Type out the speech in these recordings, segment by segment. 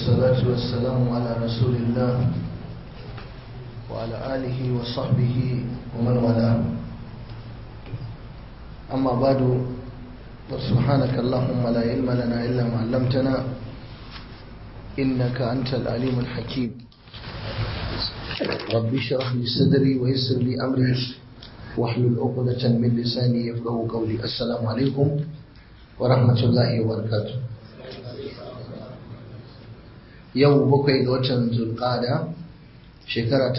والصلاة والسلام على رسول الله وعلى آله وصحبه ومن والاه أما بعد سبحانك اللهم لا علم لنا إلا ما علمتنا إنك أنت العليم الحكيم رب اشرح لي صدري ويسر لي أمري واحلل عقدة من لساني يفقهوا قولي السلام عليكم ورحمة الله وبركاته yau bakwai ga watan zulqada shekara ta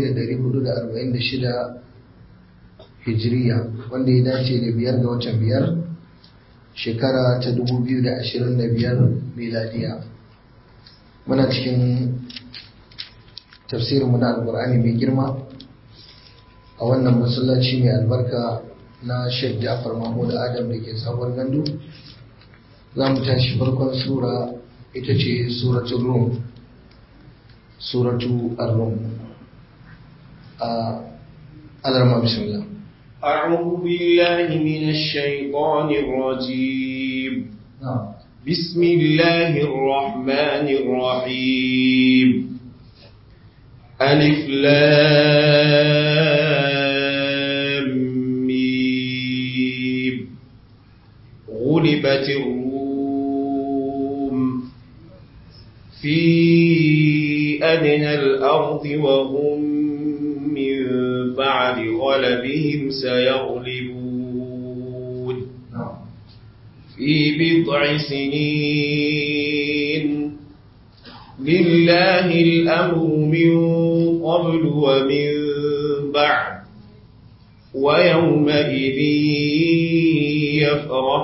1446 hijiriya wanda ya dace da biyar ga watan biyar shekara ta 2025 miladiya muna cikin tafsirinmu na alkur'ani mai girma a wannan masallaci mai albarka na sheikh jafar mahmud adam da ke sabuwar gandu za mu tashi farkon sura ita ce suratul rum suratu ar-rum alarma bismillah أعوذ بالله من الشيطان الرجيم نعم بسم الله الرحمن الرحيم ألف لام ميم غلبت الروم في أدنى الأرض وهم من بعد غلبهم سيغلبون نعم في بضع سنين لله الأمر من قبل ومن بعد ويومئذ يفرح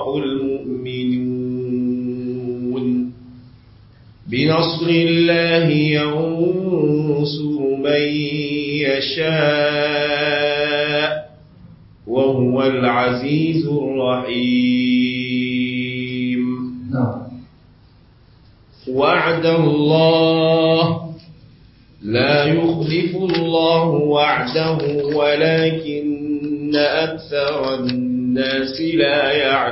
المؤمنون بنصر الله ينصر من يشاء وهو العزيز الرحيم نعم وعد الله لا يخلف الله وعده ولكن أكثر الناس لا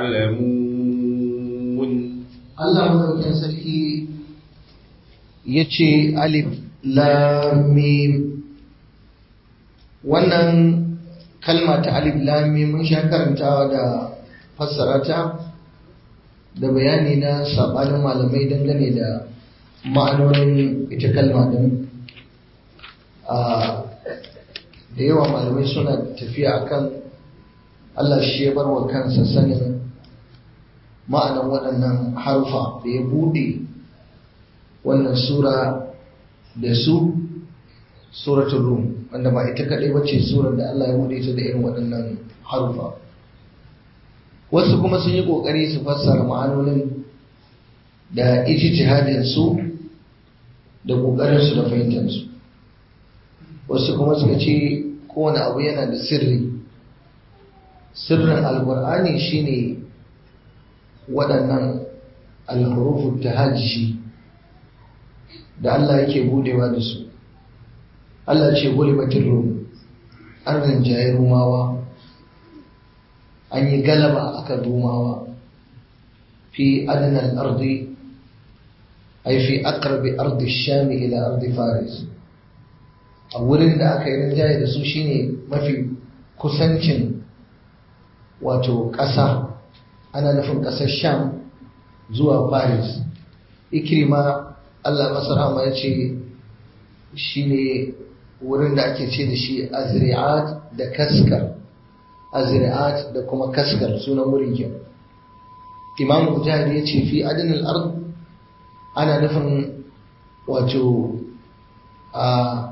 يعلمون Allah madaukakin sarki ya ce alif lamim wannan kalma ta alif lamim mun sha karantawa da fassara ta da bayani na sabanin malamai dangane da ma'anonin ita kalma din a da yawa malamai suna tafiya akan Allah shi ya bar wa kansa sanin ma'anan waɗannan harfa da ya buɗe wannan sura da su suratul rum wanda ba ita kaɗai bace surar da Allah ya buɗe ta da irin waɗannan harfa wasu kuma sun yi ƙoƙari su fassara ma'anonin da ijtihadin su da ƙoƙarin su da fahimtar su wasu kuma suka ce kowane abu yana da sirri sirrin alƙur'ani shine waɗannan alhurufun tahajji da Allah yake budewa da su Allah ce gulibatin rum an rinjaye rumawa an yi galaba akan rumawa fi adnal ardi ay fi aqrabi ardi shami ila ardi faris a wurin da aka yi rinjaye da su shine mafi kusancin wato ƙasa ana nufin ƙasar sham zuwa paris ikrima allah masarama ya ce shi ne wurin da ake ce da shi azri'at da kaskar azri'at da kuma kaskar sunan wurin ke imam mujahid ya ce fi adinal ard ana nufin wato a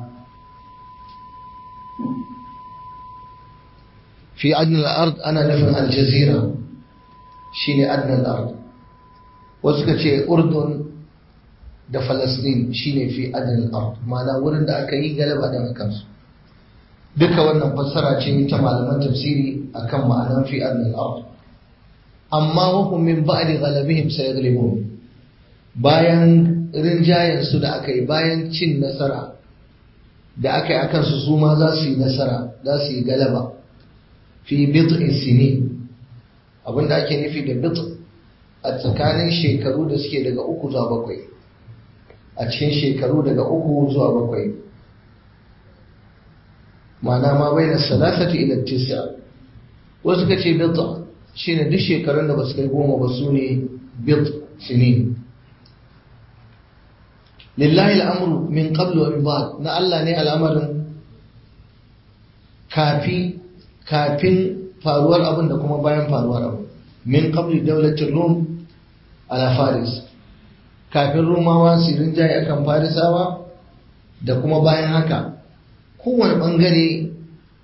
fi adinal ard ana nufin aljazira shine adnal ard wasu ka ce urdun da falastin shine fi adnal ard ma'ana wurin da aka yi galaba da kansu duka wannan fassara ce ta malaman tafsiri akan ma'anan fi adnal ard amma wahum min ba'di ghalabihim sayaghlibun bayan rinjayen su da aka yi bayan cin nasara da aka yi akan su su ma za su yi nasara za su yi galaba fi bid'i sinin abinda ake nufi da bit a tsakanin shekaru da suke daga uku zuwa bakwai a cikin shekaru daga uku zuwa bakwai ma'ana ma bai na salasati ila tisa wasu ka ce bid'a shine duk shekarun da ba su kai goma ba su ne bid sinin lillahi al'amru min qablu wa min ba'd na Allah ne al'amarin kafi kafin faruwar abin da kuma bayan faruwar abin min qabli dawlatir rum ala faris kafin rumawa su rinjaye akan farisawa da kuma bayan haka kowane bangare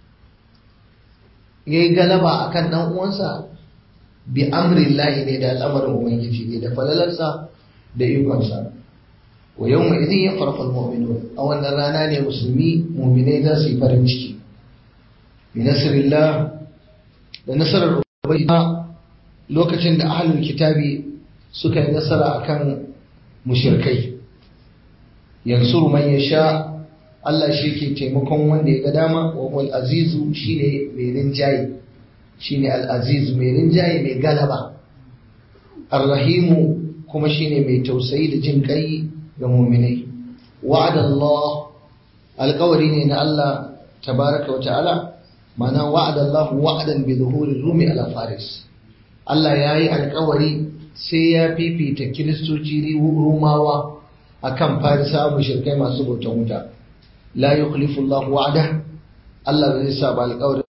ya yi galaba akan dan uwansa bi amrin lahi ne da al'amarin ubangiji ne da falalarsa da ikonsa wa yau mai izin ya farfa mu'minu a wannan rana ne musulmi mu'minai za su yi farin ciki bi nasirillah da nasarar ubangiji lokacin da ahlul kitabi suka yi nasara akan mushirkai yansuru man yasha Allah shi ke taimakon wanda ya ga dama wa wal azizu shine mai rinjaye shine al azizu mai rinjaye mai galaba arrahimu kuma shine mai tausayi da jin kai ga mu'minai wa'ada Allah alƙawari ne na Allah tabaraka wa ta'ala ma'ana wa'ada Allah wa'adan bi zuhuri rumi ala faris Allah yayi alƙawari sai ya fifita kiristoci rumawa akan farisa mushrikai masu bautan wuta la yukhlifu Allah wa'ada Allah bai sa ba alƙawarin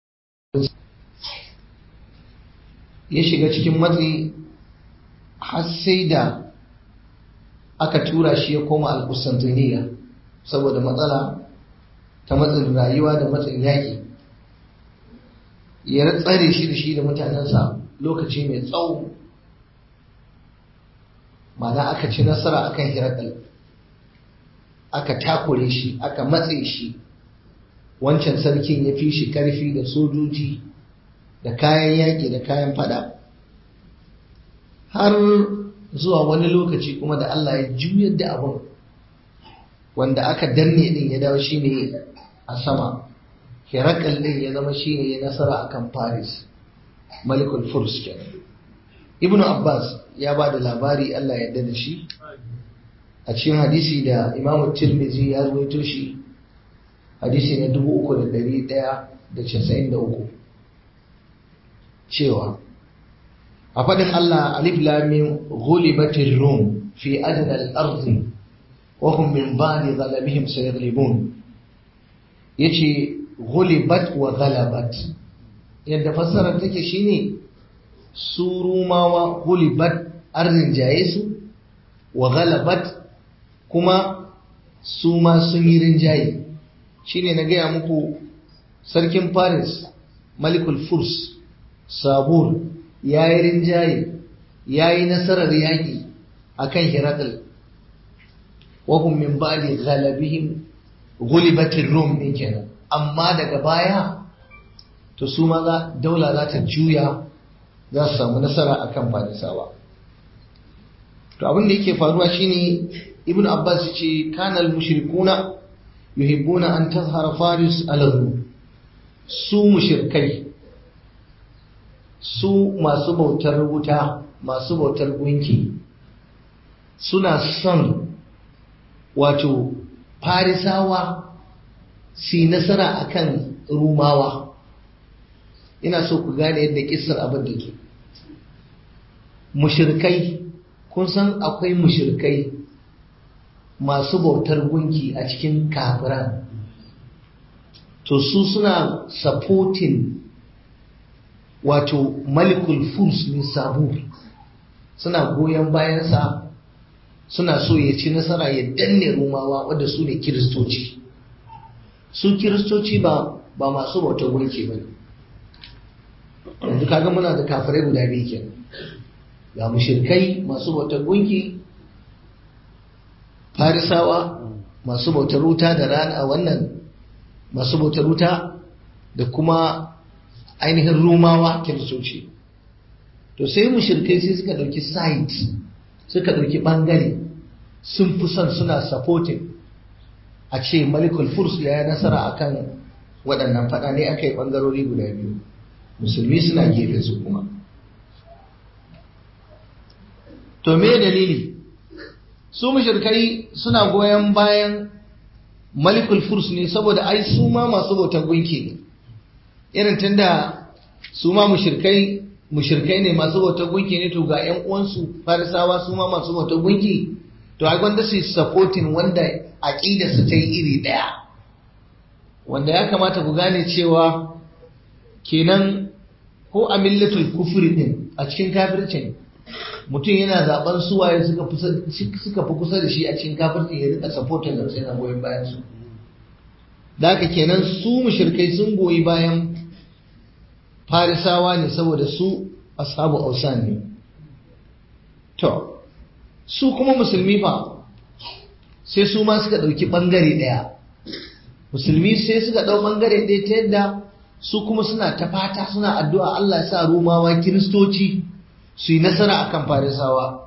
ya shiga cikin matsi har sai da aka tura shi ya koma al-Qustantiniya saboda matsala ta matsin rayuwa da matsin yaƙi ya tsare shi da shi da mutanensa lokaci mai tsawo ma'ana aka ci nasara akan hirakal aka takure shi aka matse shi wancan sarkin ya fi shi karfi da sojoji da kayan yaƙi da kayan fada har zuwa wani lokaci kuma da Allah ya juyar da abin wanda aka danne din ya dawo shi ne a sama hirakal din ya zama shi ne ya nasara akan paris malikul furs kenan ibnu abbas ya ba da labari Allah ya yarda da shi a cikin hadisi da imamu tirmizi ya ruwaito shi hadisi na 3193 cewa a faɗin Allah alif lamin ghulibatir rum fi adna al-ard wa hum min ba'di ghalabihim sayaghlibun yace ghulibat wa ghalabat yadda fassarar take shine su rumawa ghulibat arzin jaye su wa ghalabat kuma su ma sun yi rinjaye shine na gaya muku sarkin paris malikul furs sabur ya yi rinjaye ya yi nasarar yaƙi a kan hirakal wahum min ba'di ghalabihim gulibatin rum ɗin kenan amma daga baya to su ma za daula za ta juya za su samu nasara akan farisawa to abin da yake faruwa shine ibn abbas ce kanal mushrikuna yuhibbuna an tazhara faris ala su mushrikai su masu bautar wuta masu bautar gunki suna son wato farisawa su nasara akan rumawa ina so ku gane yadda kisar abin da ke mushrikai kun san akwai mushrikai masu bautar gunki a cikin kafiran to su suna supporting wato malikul furs ne sabu suna goyon bayansa suna so ya ci nasara ya danne rumawa wadda su ne kiristoci su kiristoci ba ba masu bautar gunki ba yanzu kaga muna da kafirai guda biyu kenan ga mushirkai masu bautar gunki farisawa masu bautar wuta da rana wannan masu bautar wuta da kuma ainihin rumawa kiristoci to sai mushirkai sai suka ɗauki site suka ɗauki ɓangare sun fi son suna supporting a ce malikul furs ya yi nasara akan waɗannan faɗa ne aka yi ɓangarori guda biyu musulmi suna gefe su kuma to me dalili su mushrikai suna goyon bayan malikul furs ne saboda ai su ma masu bautar gunki ne irin tunda su ma mushrikai mushrikai ne masu bautar gunki ne to ga ƴan uwansu farisawa su ma masu bautar gunki to ai gwanda su supporting wanda aqida su ta yi iri daya wanda ya kamata ku gane cewa kenan ko a millatul kufri din a cikin kafircin mutum yana zaben suwaye suka fi suka fi kusa da shi a cikin kafircin ya rika supporting da sai na goyon bayan su da haka kenan su mushrikai sun goyi bayan farisawa ne saboda su ashabu ausan ne to su kuma musulmi fa sai su ma suka ɗauki ɓangare ɗaya musulmi sai suka ɗau ɓangare ɗaya ta yadda su kuma suna ta fata suna addu'a Allah sa rumawa kiristoci su yi nasara akan farisawa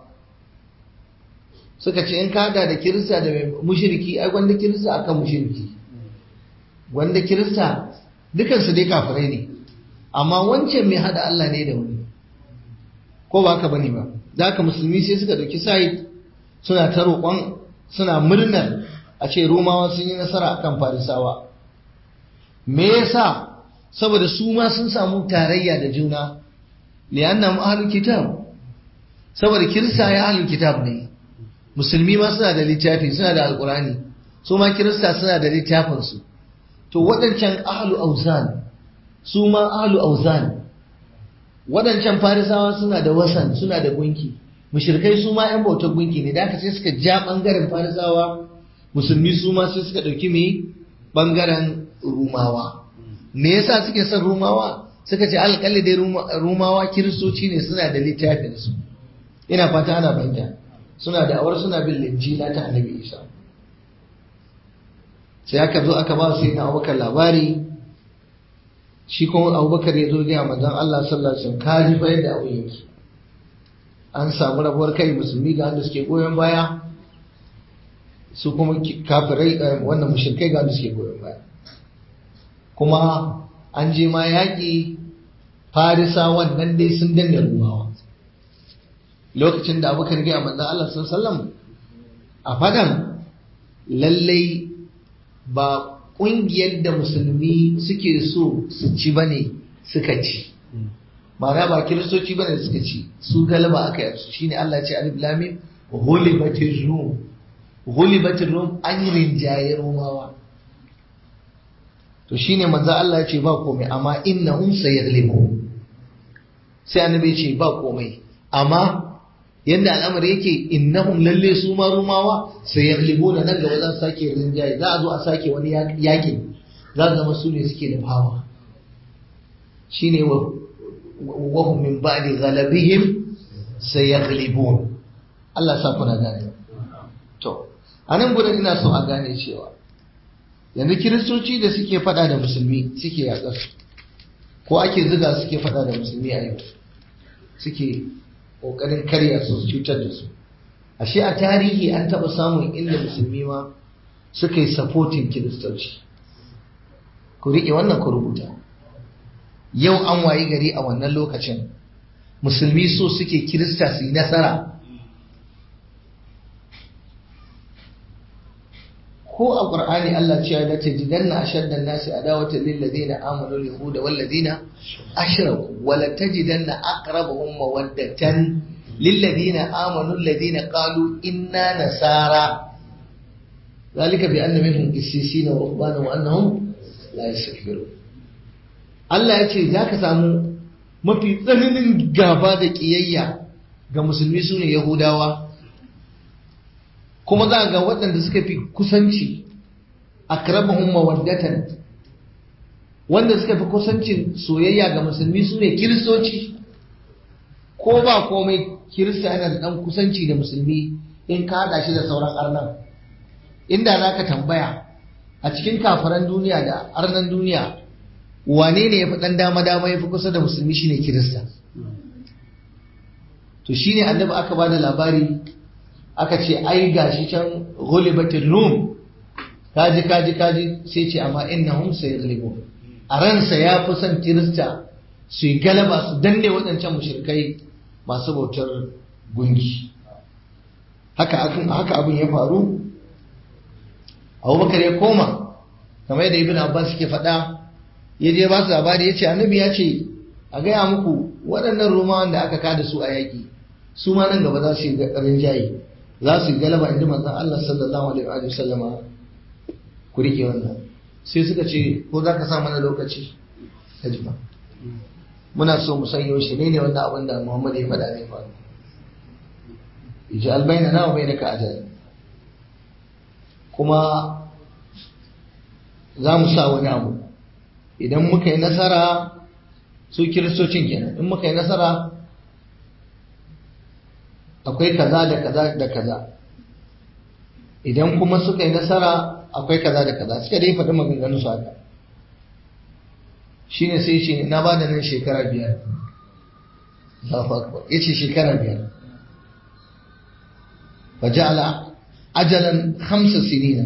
suka ce in kada da kirista da mai mushiriki ai gwanda kirista akan mushiriki gwanda kirista dukansu dai kafirai ne amma wancan mai hada Allah ne da wani ko ba ka bane ba da haka musulmi sai suka dauki sai suna ta roƙon suna murnar a ce romawa sun yi nasara akan farisawa me yasa saboda su ma sun samu tarayya da juna li'annahum ahlul kitab saboda kirista ya ahlul kitab ne musulmi ma suna da littafi suna da alqurani su ma kirista suna da littafin su to waɗancan ahlu auzan su ma ahlu auzan waɗancan farisawa suna da wasan suna da gunki mushrikai su ma 'yan bautar gunki ne da aka sai suka ja ɓangaren farisawa musulmi su ma sai suka ɗauki mai ɓangaren rumawa me yasa suke son rumawa suka ce alƙalli dai rumawa kiristoci ne suna da littafinsu ina fata ana fahimta suna da awar suna bin linjila ta annabi isa sai aka zo aka ba su yana abubakar labari shi kuma abubakar ya zo gaya manzon Allah sallallahu alaihi wasallam kaji fa yadda abu yake an samu rabuwar kai musulmi ga wanda suke goyon baya su kuma kafirai wannan mushrikai ga wanda suke goyon baya kuma an je ma yaƙi farisa wannan dai sun danne rumawa lokacin da abubakar gaya manzon Allah sallallahu alaihi wasallam a fadan lallai ba ƙungiyar da musulmi suke so su ci ba ne suka ci ma'ana ba kiristoci ba ne suka ci su galaba aka yi su shine Allah ce alif lamim ghulibatir rum ghulibatir rum an yi rinjaye romawa to shine manzo Allah ya ce ba komai amma innahum sayaghlibu sai annabi ya ce ba komai amma yanda al'amari yake innahum lalle su ma rumawa sai ya na nan gaba za su sake rinjaye za a zo a sake wani yakin za su zama su ne suke da fama shine wa wahum min ba'di ghalabihim sayaghlibun Allah sa kuna gane to anan gudan ina so a gane cewa yanzu kiristoci da suke fada da musulmi suke yaƙar ko ake ziga suke fada da musulmi a yau suke ƙoƙarin karya su cutar da su ashe a tarihi an taɓa samun inda musulmi ma suka yi supporting kiristoci ku riƙe wannan ku rubuta yau an wayi gari a wannan lokacin musulmi so suke kirista su yi nasara ko a ƙur'ani Allah ce ya ce jidanna ashaddan nasi adawatan lil ladina amanu al yahuda wal ladina ashraku wa la tajidanna aqrabahum mawaddatan lil ladina amanu alladhina qalu inna nasara ذلك بأن منهم قسيسين ورهبانا وأنهم لا يستكبرون Allah ya ce za ka samu mafi tsananin gaba da ƙiyayya ga musulmi su ne Yahudawa kuma za ga waɗanda suka fi kusanci a karabahun mawaddatan wanda suka fi kusancin soyayya ga musulmi su ne kiristoci ko ba komai kirista yana da ɗan kusanci da musulmi in ka haɗa shi da sauran arnan inda za ka tambaya a cikin kafaran duniya da arnan duniya wane ne ya fi ɗan dama-dama ya fi kusa da musulmi shine kirista to shine annabi aka ba da labari aka ce ai gashi can ghulibatir rum kaji kaji kaji sai ce amma innahum sayaghlibun a ransa ya fi son kirista su yi galaba su danne waɗancan mushrikai masu bautar gunki haka haka abin ya faru abubakar ya koma kamar yadda ibn abbas ke faɗa ya je ba su labari ya ce annabi ya ce a gaya muku waɗannan romawan da aka kada su a yaƙi su ma nan gaba za su yi ƙarin jayi za su yi galaba inda manzon Allah sallallahu alaihi wa sallama ku rike wannan sai suka ce ko za ka sa mana lokaci ka ji ba muna so mu san yaushe ne ne wannan abin da Muhammad ya faɗa ne faru yaji albayna na wa bainaka ajal kuma za mu sa wani abu idan muka yi nasara su kiristocin kenan in muka yi nasara akwai kaza da kaza da kaza idan kuma suka yi nasara akwai kaza da kaza suka dai faɗi maganganu su haka shine sai ce na ba da nan shekara biyar ya ce shekara biyar fa ja'ala ajalan hamsa sinina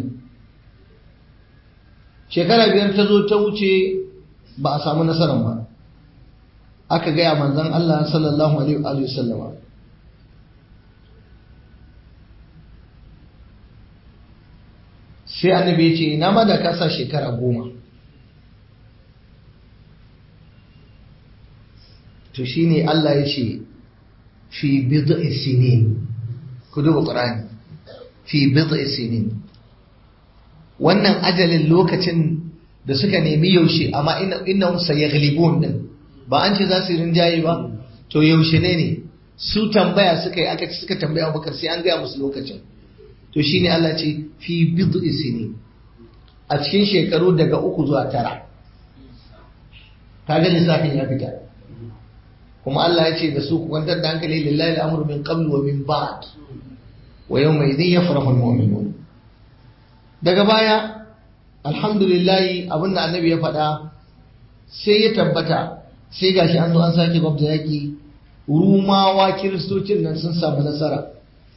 shekara biyar ta zo ta wuce ba a samu nasarar ba aka gaya manzon Allah sallallahu alaihi wa sallama sai annabi ya ce na ma da kasa shekara goma to shine Allah ya ce fi bid'i sinin ku duba Qur'ani fi bid'i sinin wannan ajalin lokacin da suka nemi yaushe amma innahum sayaghlibun din ba an ce za su rinjaye ba to yaushe ne ne su tambaya suka yi aka suka tambaya Abubakar sai an gaya musu lokacin to shine Allah ce fi bid'i sinin a cikin shekaru daga uku zuwa tara kaga lissafin ya fita kuma Allah ya ce da su ku kwantar da hankali lillahi al'amru min qabl wa min ba'd wa yawma idhin yafrahu al-mu'minun daga baya alhamdulillah abinda annabi ya faɗa sai ya tabbata sai gashi an zo an sake gwabta yaki rumawa kiristocin nan sun samu nasara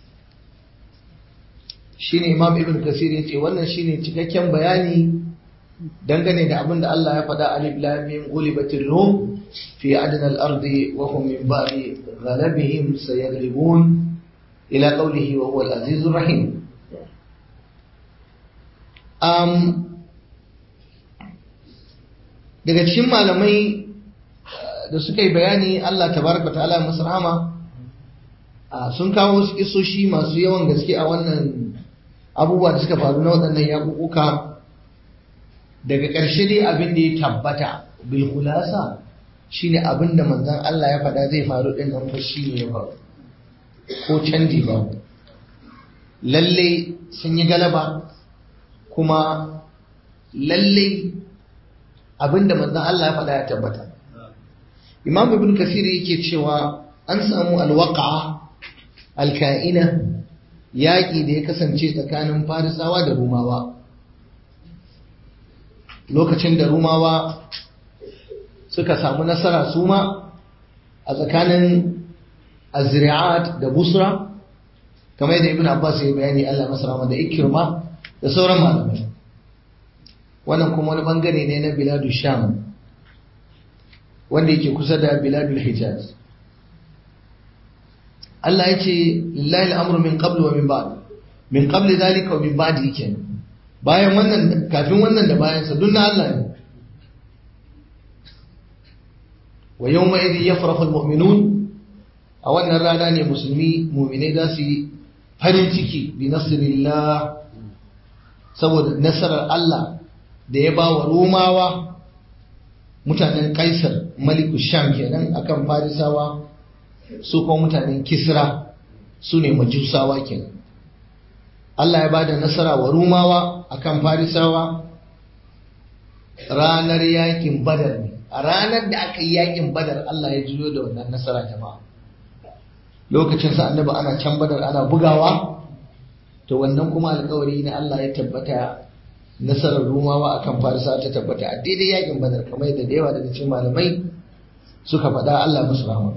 shine imam ibn kasir ya ce wannan shine cikakken bayani dangane da abin da Allah ya faɗa alif lam mim ghulibatir rum fi adna al-ardi wa hum min ba'di ghalabihim sayaghlibun ila qawlihi wa huwa al-aziz rahim um daga cikin malamai da suka yi bayani Allah tabaraka ta'ala musu rahama sun kawo wasu kisoshi masu yawan gaske a wannan abubuwa da suka faru na waɗannan yaƙuƙuka daga ƙarshe dai abin da ya tabbata bil khulasa shine abin da manzon Allah ya faɗa zai faru din nan fa shine ya faru ko canji ba lalle sun yi galaba kuma lalle abin da manzon Allah ya faɗa ya tabbata Imam Ibn Kasir yake cewa an samu alwaqa alka'ina yaƙi da ya kasance tsakanin Farisawa da Rumawa lokacin da rumawa suka samu nasara su ma a tsakanin azri'at da busra kamar yadda ibn abbas ya bayani Allah masarama da ikirma da sauran malamai wannan kuma wani bangare ne na biladu sham wanda yake kusa da biladul hijaz Allah ya ce lillahi al'amru min qablu wa min ba'd min qabli dhalika wa min ba'di kenan bayan wannan kafin wannan da bayansa duk na Allah ne wa yawma idhi yafrahu almu'minun a wannan rana ne musulmi mu'minai za su yi farin ciki bi nasrillah saboda nasarar Allah da ya ba wa Romawa mutanen Kaisar Maliku Sham kenan akan Farisawa su kuma mutanen Kisra su ne Majusawa kenan Allah ya ba da nasara wa Rumawa a kan Farisawa ranar yakin Badar ne. A ranar da aka yi yakin Badar Allah ya juyo da wannan nasara jama'a. Lokacin sa annabi ana can Badar ana bugawa, to wannan kuma alkawari na Allah ya tabbata nasarar Rumawa a kan Farisawa ta tabbata a daidai yakin Badar kamar yadda da yawa daga cikin malamai suka faɗa Allah musu rahama.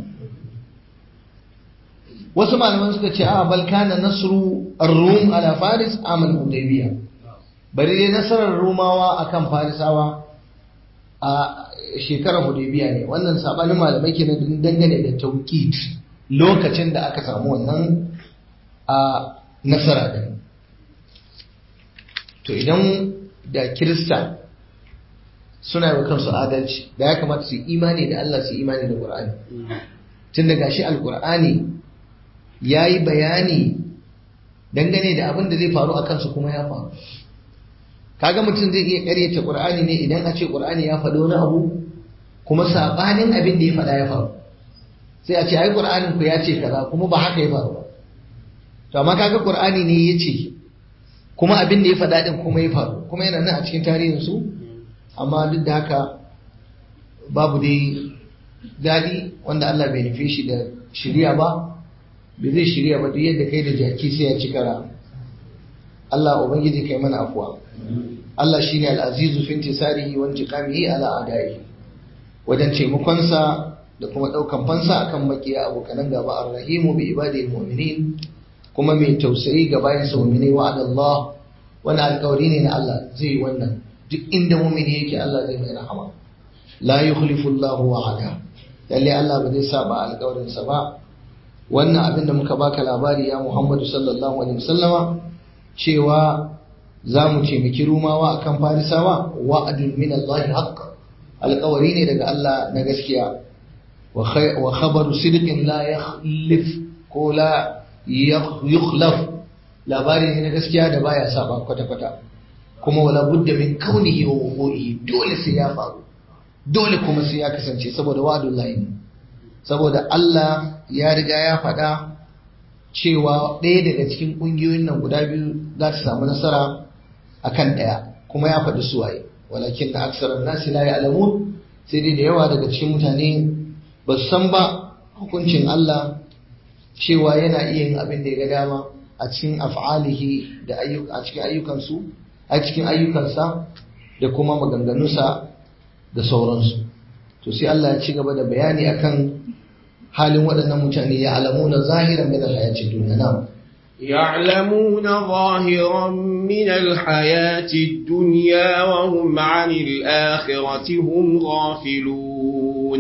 wasu malaman suka ce a bal kana nasru ar-rum ala faris amal hudaybiya bari dai nasarar rumawa akan farisawa a shekarar hudaybiya ne wannan sabanin malamai kenan dangane da tawqit lokacin da aka samu wannan a nasara din to idan da kirista suna yi wa kansu adalci da ya kamata su imani da Allah su imani da Qur'ani tun da gashi alqur'ani yayi bayani dangane da abin da zai faru a kansu kuma ya faru kaga mutum zai iya karyata Qur'ani ne idan a ce Qur'ani ya faɗo wani abu kuma sabanin abin da ya faɗa ya faru sai a ce ai Qur'anin ku ya ce kaza kuma ba haka ya faru ba to amma kaga Qur'ani ne ya ce kuma abin da ya faɗa din kuma ya faru kuma yana nan a cikin tarihin su amma duk da haka babu dai daɗi wanda Allah bai nufe shi da shirya ba bai zai shirya ba duk yadda kai da jaki sai ya ci kara Allah ubangiji kai mana afuwa Allah shine al-azizu fi intisarihi wa intiqamihi ala adai wajen taimakonsa da kuma ɗaukan fansa akan makiya abokanan gaba ar-rahimu bi ibadihi mu'minin kuma mai tausayi ga bayan sa mu'mini wa Allah wani alƙawari ne na Allah zai yi wannan duk inda mu'mini yake Allah zai mai rahama la yukhlifu Allah wa'ada lalle Allah ba zai saba alƙawarin sa ba wannan abin da muka baka labari ya Muhammadu sallallahu alaihi wasallama cewa za mu taimaki rumawa akan farisawa wa'adun min Allah haqq alƙawari ne daga Allah na gaskiya wa khabaru sidqin la yakhlif ko la yukhlaf labari ne na gaskiya da baya saba kwata kwata kuma wala budda min kaunihi wa wuqu'ihi dole sai ya faru dole kuma sai ya kasance saboda wa'adullahi ne saboda Allah ya riga ya faɗa cewa ɗaya daga cikin ƙungiyoyin nan guda biyu za ta samu nasara akan ɗaya kuma ya faɗi suwaye walakin na aksarar nasi la ya'lamun sai dai da yawa daga cikin mutane ba su san ba hukuncin Allah cewa yana iya yin abin da ya ga dama a cikin af'alihi da a cikin ayyukansu a cikin ayyukansa da kuma maganganunsa da sauransu to sai Allah ya ci gaba da bayani akan halin waɗannan mutane ya alamuna zahiran min alhayati dunya na يعلمون ظاهرا من الحياة الدنيا وهم عن الآخرة هم غافلون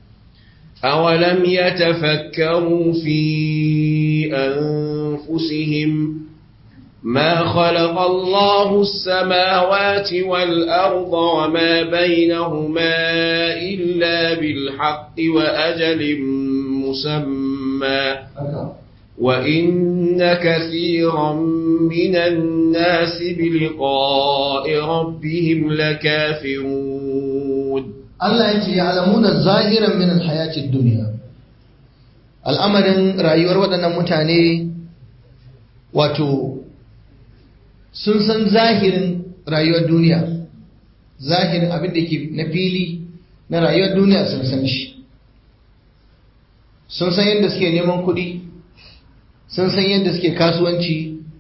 أولم يتفكروا في أنفسهم ما خلق الله السماوات والأرض وما بينهما إلا بالحق وأجل مسمى وإن كثيرا من الناس بلقاء ربهم لكافرون الله يجي يعلمون الظاهرا من الحياة الدنيا al'amarin rayuwar waɗannan mutane wato sun san zahirin rayuwar duniya zahirin abin da ke na fili na rayuwar duniya sun san shi sun san yadda suke neman kuɗi sun san yadda suke kasuwanci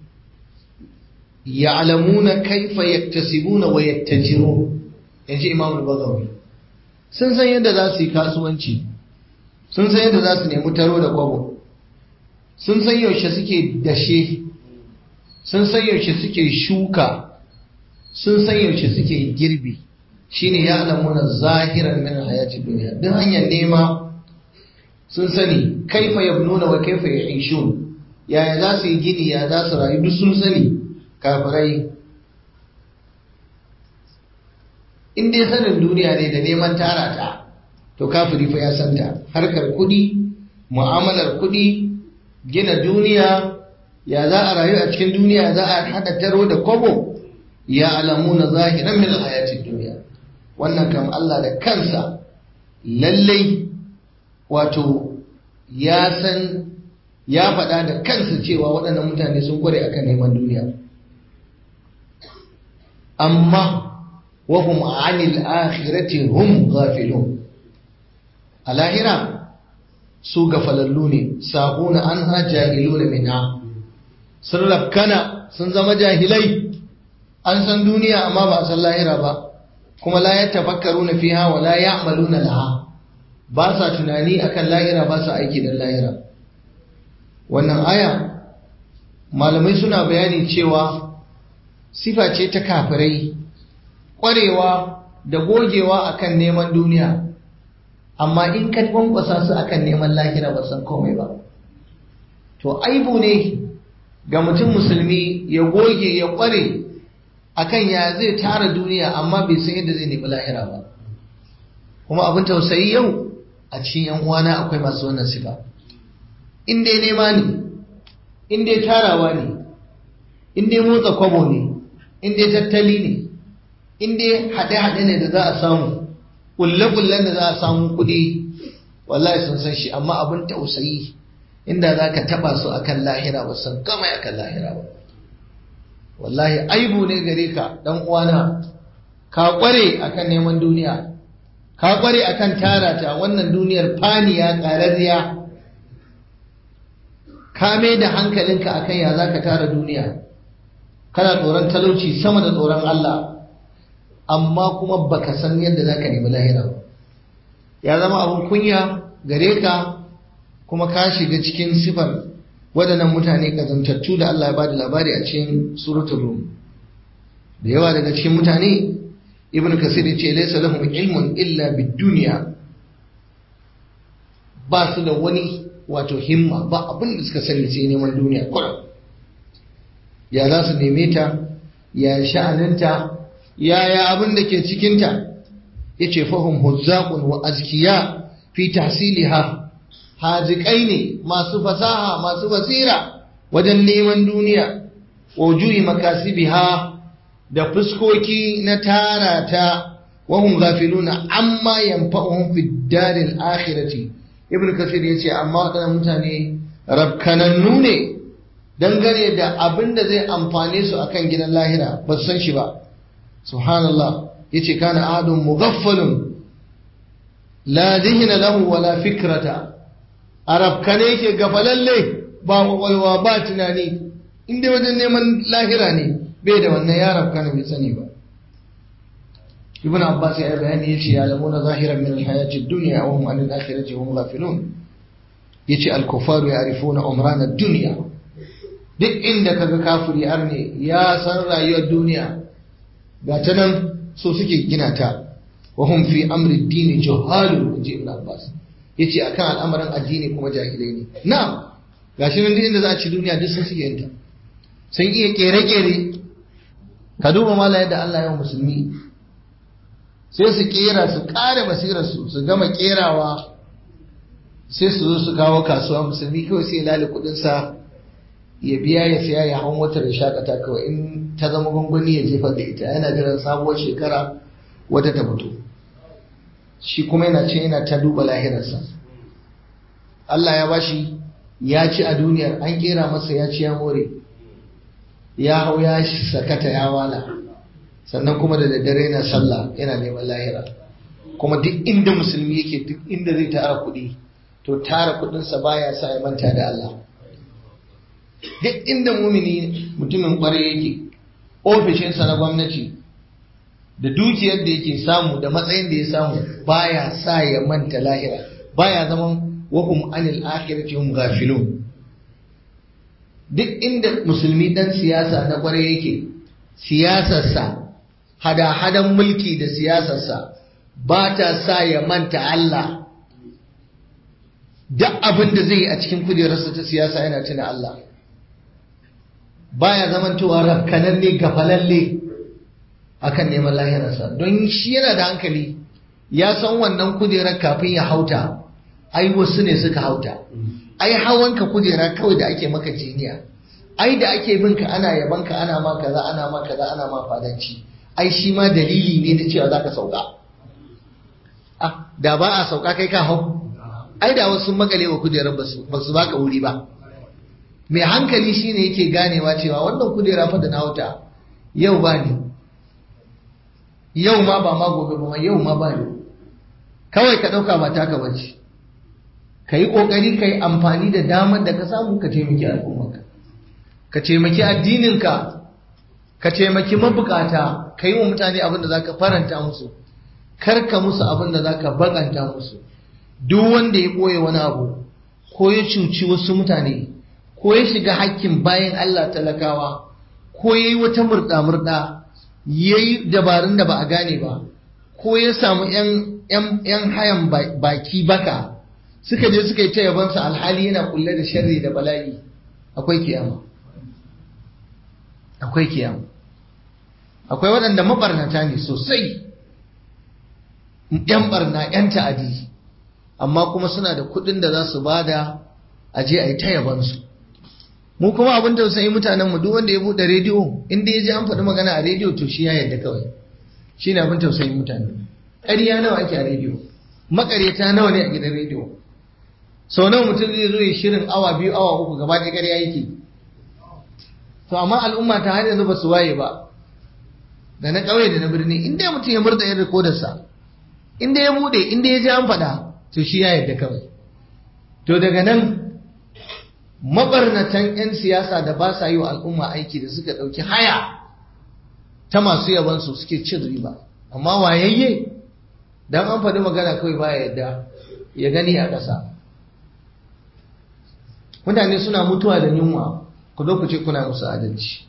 ya'lamuna kaifa yaktasibuna wa yattajirun yace Imam al-Bazawi sun san yadda za su yi kasuwanci sun san yadda za su nemi taro da kwabo sun san yaushe suke dashe sun san yaushe suke shuka sun san yaushe suke girbi shine ya'lamuna zahiran min hayatid dunya duk hanyar nema sun sani kaifa yabnuna wa kaifa ya'ishun yaya za su yi gini ya za su rayu duk sun sani kafirai in dai sanin duniya ne da neman tara ta to kafiri fa ya santa harkar kudi mu'amalar kudi gina duniya ya za a rayu a cikin duniya za a hada taro da kobo ya alamu na zahiran min alhayatid duniya wannan kam Allah da kansa lallai wato ya san ya faɗa da kansa cewa waɗannan mutane sun kware akan neman duniya amma wahum anil akhirati hum ghafilun a lahira su gafalallu ne sahuna an ha jahiluna minha sun rafkana sun zama jahilai an san duniya amma ba a san lahira ba kuma la yatafakkaruna fiha wa la ya'maluna laha ba sa tunani akan lahira ba sa aiki da lahira wannan aya malamai suna bayani cewa sifa ce ta kafirai ƙwarewa da gogewa akan neman duniya amma in ka kwankwasa su akan neman lahira ba san komai ba to aibu ne ga mutum musulmi ya goge ya kware akan ya zai tara duniya amma bai san yadda zai nemi lahira ba kuma abin tausayi yau a cikin yan uwana akwai masu wannan sifa in dai nema ne in dai tarawa ne in dai motsa kwabo ne in dai tattali ne in dai haɗe-haɗe ne da za a samu ƙulle-ƙullen da za a samu kuɗi wallahi sun san shi amma abin tausayi inda za ka taɓa su akan lahira ba san gama akan lahira ba wallahi aibu ne gare ka ɗan uwana ka ƙware akan neman duniya ka ƙware akan tara ta wannan duniyar faniya ƙararriya ka mai da hankalinka akan ya za ka tara duniya kana tsoron talauci sama da tsoron Allah amma kuma baka san yadda za ka nemi lahira ba ya zama abin kunya gare ka kuma ka shiga cikin sifar waɗannan mutane ƙazantattu da Allah ya ba da labari a cikin suratul rum da yawa daga cikin mutane ibn kasir ya ce laysa lahum ilmun illa bid-dunya ba su da wani wato himma ba abin da suka sani sai neman duniya kurum ya za su neme ta ya sha'aninta yaya abin da ke cikinta ya ce fahim huzzaqun wa azkiya fi tahsiliha haziƙai ne masu fasaha masu basira wajen neman duniya wujuhi makasibiha da fuskoki na tara ta wahum ghafiluna amma yanfa'uhum fi daril akhirati ibnu kasir yace amma wadannan mutane rabkanannu ne dangane da abin da zai amfane su akan gidan lahira ba su san shi ba subhanallah yace kana ahadun mughaffalun la dhihna lahu wala fikrata arab kane yake gafalalle ba kwakwalwa ba tunani inda wajen neman lahira ne bai da wannan ya rab kana bai sani ba ibn abbas ya bayani yace ya lamuna zahiran min alhayati ad-dunya wa hum an al-akhirati hum ghafilun yace al-kufaru ya'rifuna umran ad-dunya duk inda kaga kafiri arne ya san rayuwar duniya ga ta nan so suke gina ta wa hum fi amri ad-din juhalu inji ibn abbas yace akan al'amarin addini kuma jahilai ne na'am gashi nan duk inda za a ci duniya duk sun suke yin ta sun iya kere-kere ka duba mala yadda Allah ya musulmi sai su kera su kare basirarsu su gama kerawa sai su zo su kawo kasuwa musulmi kawai sai lali kudinsa ya biya ya siya ya hau motar ya shakata kawai in ta zama gwangwani ya jefar da ita yana jiran sabuwar shekara wata ta fito shi kuma yana ce yana ta duba lahirarsa Allah ya bashi ya ci a duniyar an kera masa ya ci ya more ya hau ya sakata ya wala sannan kuma da daddare yana sallah yana neman lahira kuma duk inda musulmi yake duk inda zai tara kuɗi to tara kuɗinsa baya sa ya manta da Allah duk inda mumini mutumin ƙwarai yake ofishinsa na gwamnati da dukiyar da yake samu da matsayin da ya samu baya sa ya manta lahira baya zaman wahum anil akhirati hum ghafilun duk inda musulmi dan siyasa na kwarai yake siyasarsa hada-hadan mulki da siyasarsa ba ta sa ya manta Allah duk abin da zai yi a cikin kujerarsa ta siyasa yana tuna Allah baya zamantowa rafkananne gafalalle akan neman lahirarsa don shi yana da hankali ya san wannan kujerar kafin ya hauta ai wasu ne suka hauta ai hawanka kujera kawai da ake maka jiniya ai da ake binka ana yabanka ana ma kaza ana ma kaza ana ma fadanci ai shi ma dalili ne da cewa zaka sauka ah da ba a sauka kai ka hau ai da wasu makale wa kujerar ba su baka wuri ba mai hankali shine yake ganewa cewa wannan kujera fa da na hauta yau ba ne yau ma ba ma gobe ba yau ma ba ne kawai ka ɗauka ba taka bace ka yi ƙoƙari ka yi amfani da damar da ka samu ka taimaki al'ummarka ka taimaki addininka ka taimaki mabukata ka yi wa mutane abin da za ka faranta musu kar ka musu abin da za ka bakanta musu duk wanda ya ɓoye wani abu ko ya cuci wasu mutane ko ya shiga hakkin bayan Allah talakawa ko ya yi wata murɗa-murɗa ya yi dabarun da ba a gane ba ko ya samu 'yan hayan baki baka suka je suka yi ta yabansa alhali yana kulle da sharri da bala'i akwai kiyama akwai kiyama akwai waɗanda mabarnata ne sosai ‘yan barna ‘yan ta'adi amma kuma suna da kuɗin da za su bada a je a yi ta yabansu mu kuma abin tausayi mutanenmu duk wanda ya buɗe rediyo inda ya ji an faɗi magana a rediyo to shi ya yarda kawai shi ne abin tausayin mutane ƙarya nawa ake a rediyo maƙaryata nawa ne a gidan rediyo sau nawa mutum zai zo ya shirin awa biyu awa uku gaba ɗaya ƙarya yake to amma al'umma ta har yanzu ba su waye ba da na ƙauye da na birni in dai mutum ya murda yin rikodarsa in dai ya buɗe in dai ya ji an faɗa to shi ya yarda kawai to daga nan mabarnatan 'yan siyasa da ba sa yi wa al'umma aiki da suka ɗauki haya ta masu yabansu suke cin riba amma wayayye don an faɗi magana kawai baya yadda ya gani a ƙasa mutane suna mutuwa da yunwa ku zo ku ce kuna musu adalci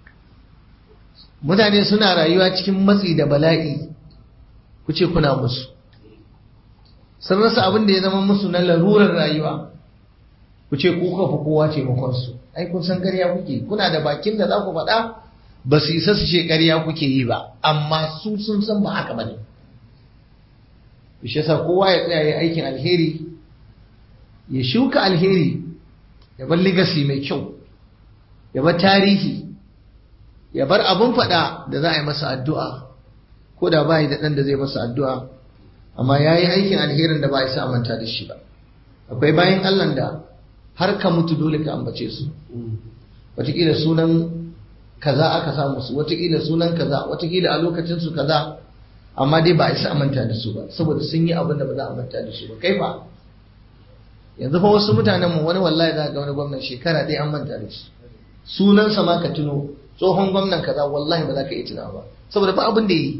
mutane suna rayuwa cikin matsi da bala'i ku ce kuna musu sun rasa abin da ya zama musu na larurar rayuwa ku ce ku kafa kowa taimakonsu ai kun san ƙarya kuke kuna da bakin da za ku faɗa ba su isa su ce ƙarya kuke yi ba amma su sun san ba haka bane shi yasa kowa ya tsaya ya aikin alheri ya shuka alheri ya bar legacy mai kyau ya bar tarihi ya bar abun faɗa da za a yi masa addu'a ko da ba da ɗan da zai masa addu'a amma ya yi aikin alherin da ba a isa manta da shi ba akwai bayan allah da har ka mutu dole ka ambace su wataƙila sunan kaza aka samu su wataƙila sunan kaza wataƙila a lokacin su kaza amma dai ba a isa manta da su ba saboda sun yi abin da ba za a manta da shi ba kai fa yanzu fa wasu mutanen mu wani wallahi za ga wani gwamnan shekara ɗaya an manta da shi sunansa ma ka tuno tsohon gwamnan kaza wallahi ba za ka iya tuna ba saboda ba abin da yi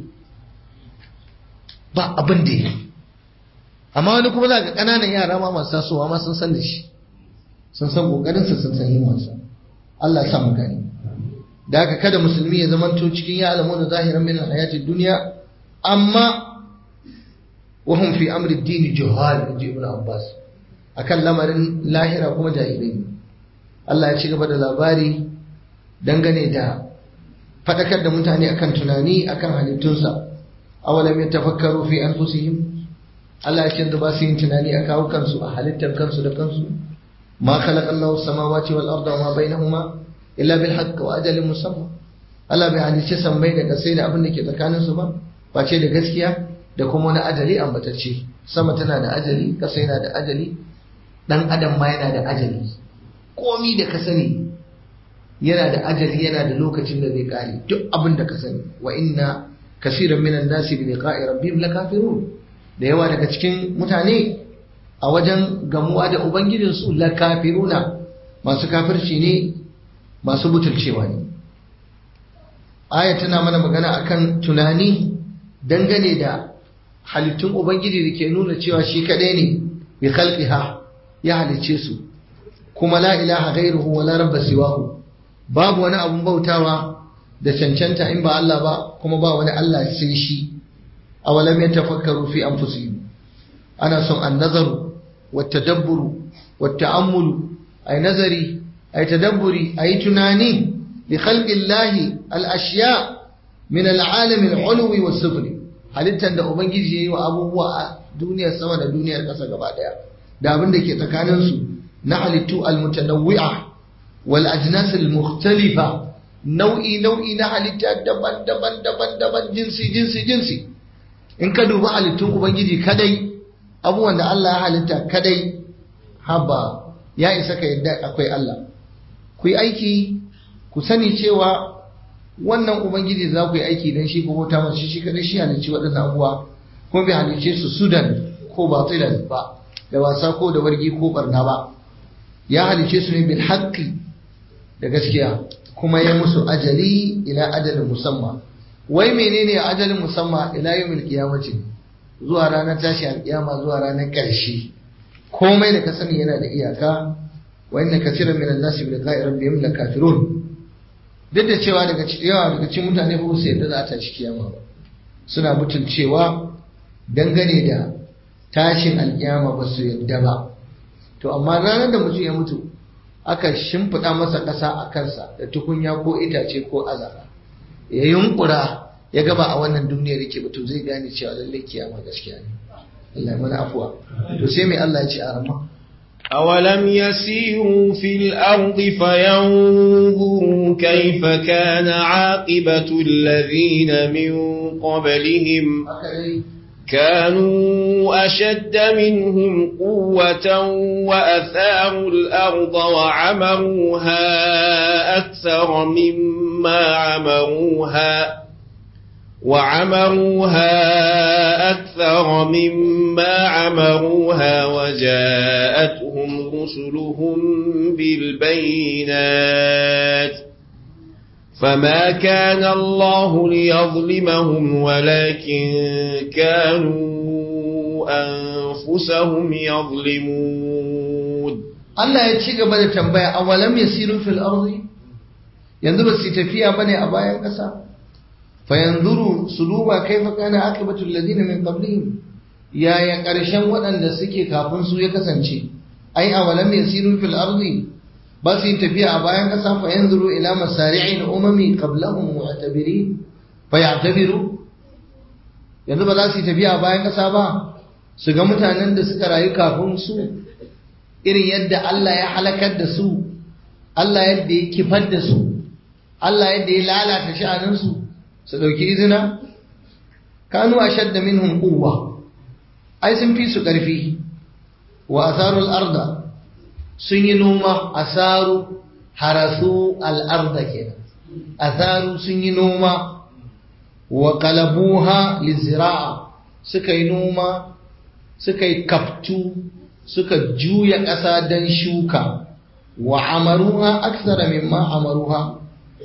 ba abin da yi amma wani kuma za ga ƙananan yara ma masu tasowa ma sun san da shi sun san ƙoƙarinsa sun san himmarsa Allah ya sa mu gani da haka kada musulmi ya zamanto cikin ya alamu da zahiran min hayatid duniya amma wahum fi amri ad-din juhal inji ibn Abbas akan lamarin lahira kuma jahilai Allah ya ci gaba da labari dangane da fadakar da mutane akan tunani akan halittunsa awalam yatafakkaru fi anfusihim Allah ya ce da ba su yin tunani a kawo kansu a halittar kansu da kansu ma khalaqa Allahu samawati wal arda wa ma bainahuma illa bil haqq wa ajalin musamma Allah bai halicce sammai da kasai da abin da ke tsakanin su ba face da gaskiya da kuma wani ajali ambatacce sama tana da ajali kasai na da ajali dan adam ma yana da ajali komi da ka sani yana da ajali yana da lokacin da zai kare duk abin da ka sani wa inna kasiran minan nasi bi liqa'i rabbihim lakafirun da yawa daga cikin mutane a wajen gamuwa da ubangijinsu lakafiruna masu kafirci ne masu butulcewa ne aya tana mana magana akan tunani dangane da halittun ubangiji da ke nuna cewa shi kadai ne bi khalqiha ya halicce su kuma la ilaha ghairuhu wa la rabba siwahu babu wani abun bautawa da cancanta in ba Allah ba kuma ba wani Allah sai shi awalam yatafakkaru fi anfusihim ana son an-nazaru wat-tadabburu wat-ta'ammulu ay nazari ay tadabburi ay tunani li khalqi Allah al-ashya min al-alam al-ulwi was-sufli halittan da ubangiji yayi wa abubuwa a duniyar sama da duniyar ƙasa gaba daya da abin da ke tsakanin su na halittu al-mutanawwi'a wal ajnas al-mukhtalifa nau'i nau'i na halitta daban-daban daban-daban jinsi jinsi jinsi in ka dubi halittun ubangiji kadai abubuwan da Allah ya halitta kadai haba ya isa ka yadda akwai Allah ku yi aiki ku sani cewa wannan ubangiji za ku yi aiki don shi ko bauta masu shi kadai shi halicci waɗannan abubuwa kuma bai halicce su sudan ko batilan ba da wasa ko da wargi ko barna ba ya halicce su ne bil haqqi da gaskiya kuma ya musu ajali ila ajalin musamman wai menene ajalin musamman ila yawmil qiyamati zuwa ranar tashi alkiyama zuwa ranar ƙarshe komai da ka sani yana da iyaka wa inna kaseeran minan nasi bi liqa'i rabbihim lakafirun duk da cewa daga yawa daga cikin mutane ba su yadda za a tashi kiyama ba suna mutuncewa dangane da tashin alkiyama ba su yadda ba to amma ranar da mutum ya mutu aka shimfiɗa masa ƙasa a kansa da tukunya ko itace ko azara ya yunkura ya gaba a wannan duniyar yake ba to zai gane cewa lallai kiyama gaskiya ne Allah ya mana afuwa to sai mai Allah ya ce a rama أولم يسيروا في الأرض فينظروا كيف كان عاقبة الذين من قبلهم كانوا أشد منهم قوة وأثاروا الأرض وعمروها أكثر مما عمروها وعمروها أكثر مما عمروها وجاءتهم رسلهم بالبينات فما كان الله ليظلمهم ولكن كانوا أنفسهم يظلمون Allah ya ci gaba da tambaya awalam yasiru fil ardi yanzu ba su tafiya bane a bayan ƙasa fa yanzuru su duba kaifa kana akibatu alladhina min qablihim yaya ƙarshen waɗanda suke kafin su ya kasance ai awalam yasiru fil ardi ba su tafiya a bayan ƙasa fa yanzuru ila masari'in umami qablahum mu'tabirin fa ya'tabiru yanzu ba za su tafiya a bayan ƙasa ba su ga mutanen da suka rayu kafin su irin yadda Allah ya halakar da su Allah yadda ya kifar da su Allah yadda ya lalata sha'aninsu su ɗauki izina kanu a shadda minhum quwwa ai sun fi su ƙarfi wa asarul arda sun yi noma asaru harasu al'arda kenan asaru sun yi noma wa qalabuha lizira'a suka yi noma suka yi kaftu suka juya ƙasa don shuka wa amaruha aksara mimma amaruha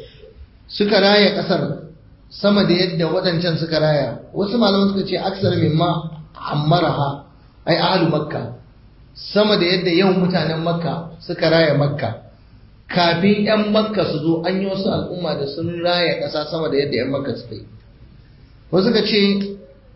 suka raya ƙasar sama da yadda waɗancan suka raya wasu malaman suka ce aksara mimma ammaraha ai ahlu makka sama da yadda yau mutanen makka suka raya makka kafin 'yan makka su zo an yi wasu al'umma da sun raya ƙasa sama da yadda 'yan makka suka yi wasu suka ce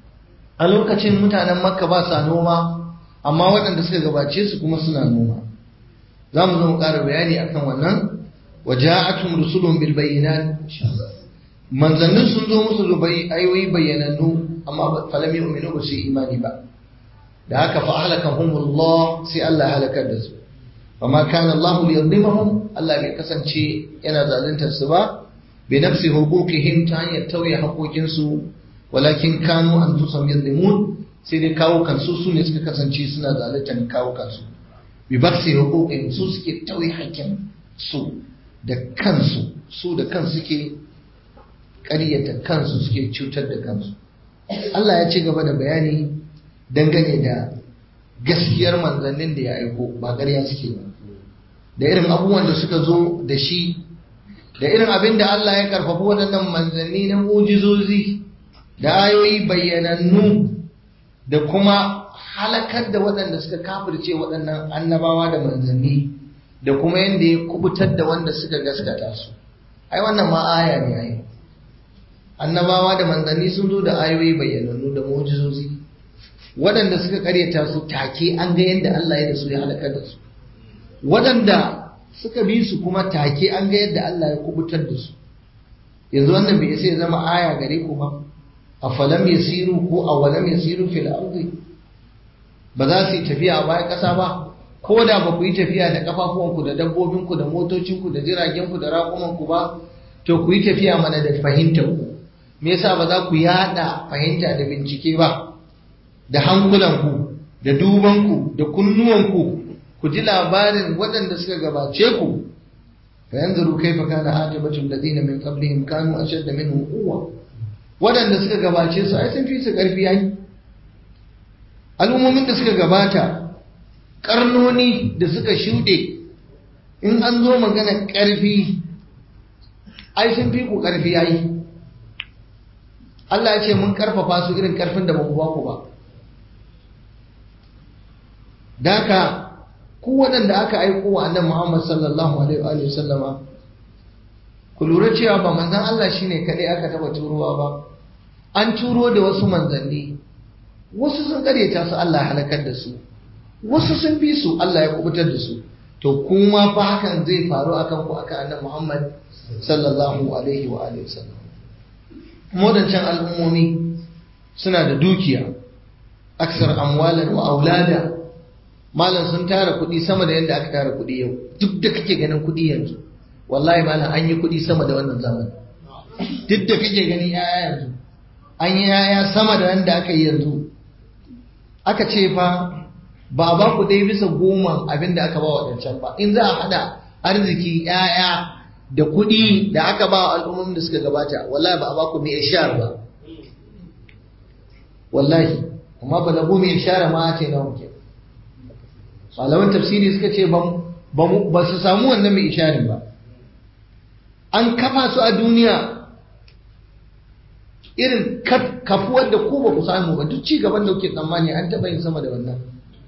a lokacin mutanen makka ba sa noma amma waɗanda suka gabace su kuma suna noma za mu zo mu ƙara bayani akan wannan wa ja'atum rusulun bil bayyinat manzannin sun zo musu da ayoyi bayyanannu amma falam yu'minu ba su imani ba da haka fa ahlakahumullah sai Allah halakar da su amma kana Allah liyadhlimahum Allah bai kasance yana zaluntar su ba bi nafsi huquqihim ta hanyar tauye haƙoƙin su walakin kanu anfusahum yadhlimun sai dai kawo kansu su ne suka kasance suna zaluntar kawo kansu bi baksi huquqin su suke tauye haƙƙin su da kansu su da kansu suke ƙaryata kansu suke cutar da kansu Allah ya ci gaba da bayani dangane da gaskiyar manzannin da ya aiko ba ƙarya suke ba da irin abubuwan da suka zo da shi da irin abin da Allah ya karfafi waɗannan manzanni na mujizozi da ayoyi bayyanannu da kuma halakar da waɗanda suka kafirce waɗannan annabawa da manzanni da kuma yadda ya kubutar da wanda suka gaskata su ai wannan ma aya ne ai annabawa da manzanni sun zo da ayoyi bayyanannu da mujizozi waɗanda suka karyata su take an ga yadda Allah ya da su ya halakar da su waɗanda suka bi su kuma take an ga yadda Allah ya kubutar da su yanzu wannan bai sai zama aya gare ku ba a falam yasiru ko a walam yasiru fil ardi ba za su yi tafiya a bayan ƙasa ba ko da ba ku yi tafiya da kafafuwanku da dabbobinku da motocinku da jiragenku da raƙumanku ba to ku yi tafiya mana da fahimtar ku me yasa ba za ku yada fahimta da bincike ba da hankulanku da dubanku da kunnuwanku ku ji labarin waɗanda suka gabace ku fa yanzuru kaifa kana aqibatul ladina min qablihim kanu ashadda minhum quwwa waɗanda suka gabace su ai sun fi su ƙarfi ai al'ummomin da suka gabata karnoni da suka shuɗe in an zo magana ƙarfi ai sun fi ku ƙarfi ai Allah ya ce mun ƙarfafa su irin ƙarfin da ba mu ba ku ba Daka ku waɗanda aka aiko wa annabi Muhammad sallallahu alaihi wa sallama ku lura cewa ba manzon Allah shine kadai aka taba turowa ba an turo da wasu manzanni wasu sun karyata su Allah ya halakar da su wasu sun bi su Allah ya kubutar da su to kuma fa hakan zai faru akan ku akan annabi Muhammad sallallahu alaihi wa alihi wasallam modancan al'ummomi suna da dukiya aksar amwalan wa aulada malam sun tara kuɗi sama da yadda aka tara kuɗi yau duk da kake ganin kuɗi yanzu wallahi malam an yi kuɗi sama da wannan zamani duk da kake ganin yaya yanzu an yi yaya sama da yadda aka yi yanzu aka ce fa ba a ba ku dai bisa goma abin da aka ba waɗancan ba in za a haɗa arziki yaya da kuɗi da aka ba wa al'ummomin da suka gabata wallahi ba a ba ku mai ishar ba wallahi amma ba lagu mai ishara ma ce na muke malaman tafsiri suka ce ba su samu wannan mai isharin ba an kafa su a duniya irin kafuwar da ku ba ku samu ba duk ci gaban da kuke tsammani an taɓa yin sama da wannan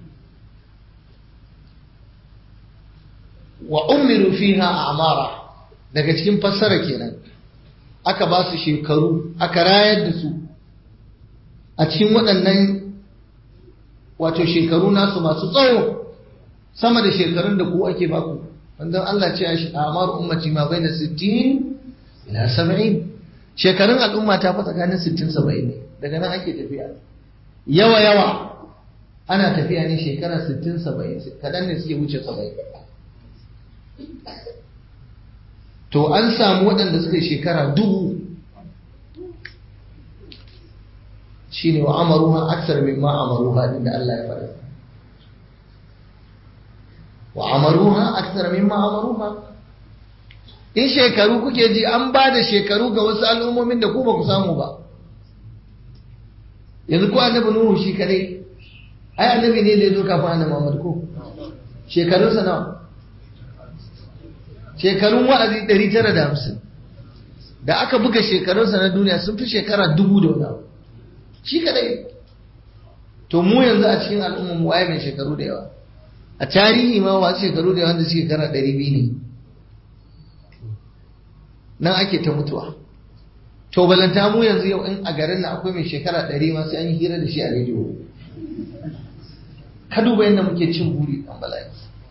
wa umiru fiha a amara daga cikin fassara kenan aka ba su shekaru aka rayar da su a cikin waɗannan wato shekaru nasu masu tsawo sama da shekarun da ku ake baku wanda Allah ce a amar ummati ma bai da 60 ila 70 shekarun al'umma ta fa tsakanin 60 70 ne daga nan ake tafiya yawa yawa ana tafiya ne shekara 60 70 kadan ne suke wuce 70 to an samu waɗanda suka shekara dubu shine wa amaruha aksar mimma amaruha din da Allah ya faɗa wa amaruha aksar mimma amaruha in shekaru kuke ji an ba da shekaru ga wasu al'ummomin da ku ba ku samu ba yanzu ko annabi nuhu shi kadai ai annabi ne da ya zo kafin annabi Muhammad ko shekarun sa nawa shekarun wa'azi 950 da aka buga shekarunsa na duniya sun fi shekara dubu da wani abu shi kadai to mu yanzu a cikin al'ummar mu waye mai shekaru da yawa a tarihi ma wasu shekaru da yawa da shekara ɗari biyu ne nan ake ta mutuwa to balanta mu yanzu yau in a garin nan akwai mai shekara ɗari ma sai an yi hira da shi a rediyo ka duba yadda muke cin buri ɗan bala'i